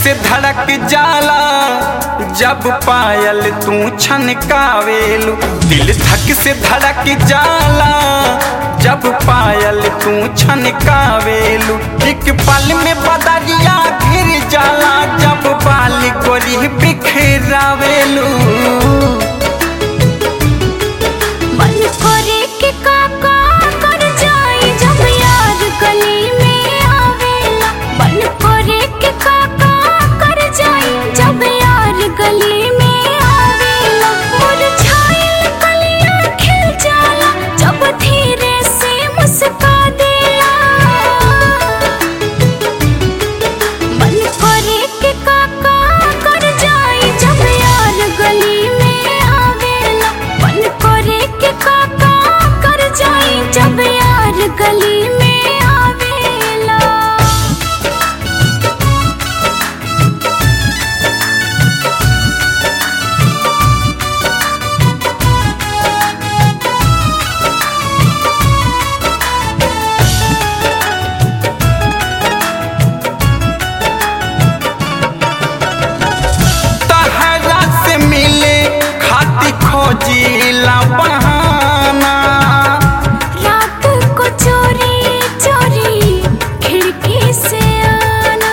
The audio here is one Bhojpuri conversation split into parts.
से धड़क जाला जब पायल तू छनकावेलू दिल धक से धड़क जाला जब पायल तू छनकावेलू एक पल में बदरिया घिर जाला जब बाल गोरी बिखरावेलू मन करे के काका कर जाई जब यार गली में आवेला मन करे के काका कर जाई जब यार गली में आवेला मुरझाइल कलियां खिल जाला जब धीरे से मुस्का देला मन करे के काका कर जाई जब यार गली में आवेला मन करे के काका कर जाई जब यार गली में आवेला तहरा से मिले खाती खोजीला बहाना रात को चोरी चोरी खिड़की से आना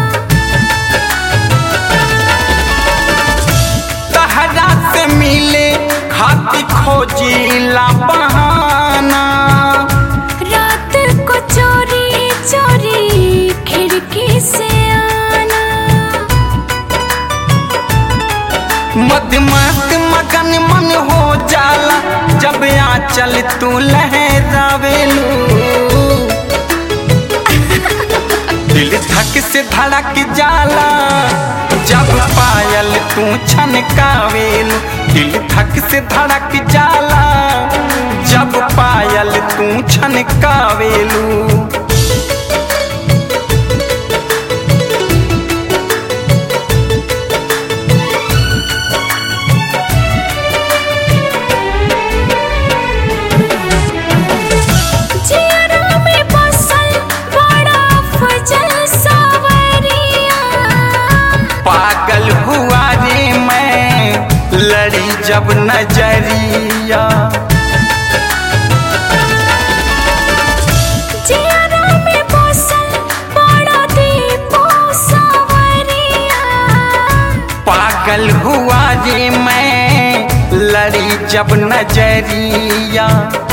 तहरा से मिले खाती खोजीला बहाना रात को चोरी चोरी खिड़की से आना मधमस्त मगन मन हो जाला जब आंचल तू लहरावेलू दिल धक से धड़क जाला जब पायल तू छनकावेलू दिल धक से धड़क जाला जब पायल तू छनकावेलू जियरा में बसल बड़ा फजल सावरिया पागल हुआ रे मैं लड़ी जब नजरिया जियरा में बसल बड़ा दीपो सावरिया पागल हुआ रे मैं लड़ी जब नजरिया